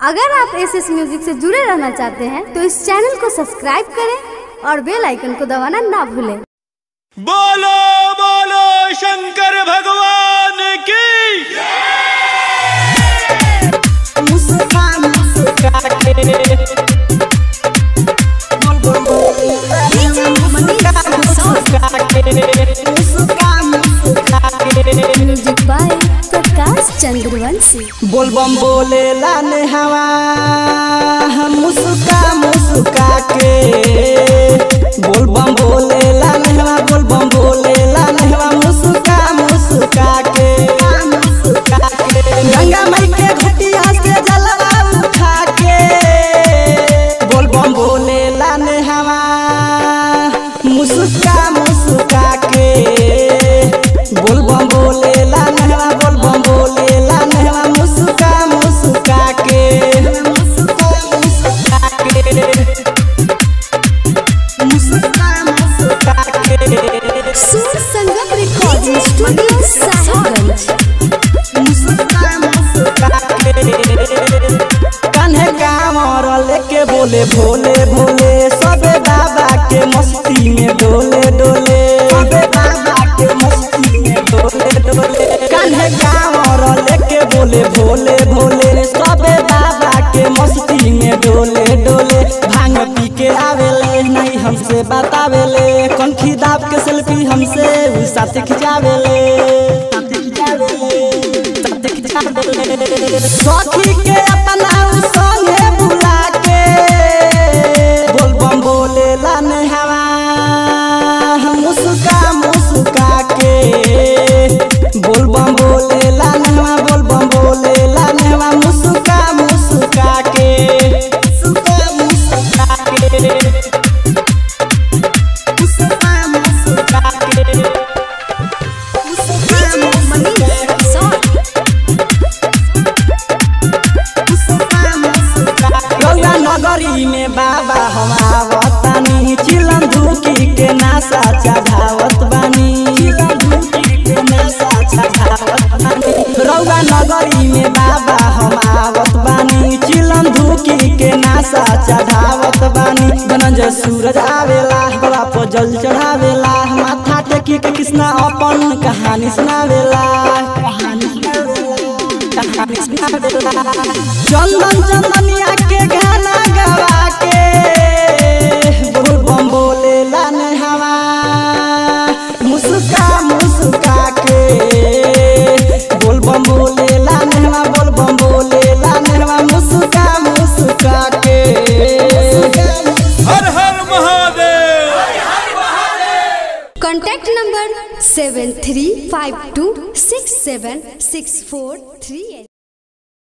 अगर आप S S music से जुड़े रहना चाहते हैं तो इस चैनल को सब्सक्राइब करें और बेल आइकन को दबाना ना भूलें बोलो बोलो शंकर भगवान की मुस्का मुस्का के बोल बोल मुस्का मुस्का के मुस्का मुस्का के म्यूजिक बाय प्रकाश चंद्रवंशी बोलबम बोले लाने हवा हम मुस्का मुस्का के बोलबम बोले लाने हवा बोलबम बोले लाने हवा मुस्का मुस्का के मुस्का के गंगा माई के घटिया से जलवा उठा के बोलबम बोले लाने हवा मुस्का मुस्का के बोलबम बोले लाने हवा बोलबम बोले लाने हवा मुस्का मुस्का के मुस्का मुस्का के मुस्का मुस्का के सुर संगम रिकॉर्डिंग स्टूडियो साहिबगंज मुस्का मुस्का के कान्हे कामर लेके बोले भोले भोले सबे बाबा के मस्ती में डोले डोले सबे बाबा के मस्ती में डोले डोले कान्हे कामर लेके बोले भोले भोले सबे बाबा के मस्ती में डोले डोले भांग पी के आवेले नहीं हमसे बतावेले कंखी दाब के सेल्फी हमसे उ साथ खिंचावेले साथ खिंचावेले साथ खिंचावेले सखी के अपना उ संगे बुला के बोल बम बोले लाने हवा मुस्का मुस्का के बोल बम बोले लाने हवा बोल बम बोले लाने हवा मुस्का मुस्का के मुस्का मुस्का के मुस्का मुस्का के मुस्का मुस्का के गौरा नगरी में बाबा हम आवतानी चिलम धुकी के नासा चढ़ावत बानी रौगा नगरी में बाबा हम आवत बानी चिलम धुकी के नासा चढ़ावत बानी धनंजय सूरज आवेला बड़ा पर जल चढ़ावेला माथा टेकी के कृष्णा अपन कहानी सुनावेला कहानी सुनावेला कहानी सुनावेला चंदन चंदनिया के गाना गवा के बोल बम बोले लाने हवा मुस्का मुस्का के बोल बम बोले लाने हवा बोल बम बोले लाने हवा मुस्का मुस्का के हर हर Mahadev contact number seven three five two six seven six four three at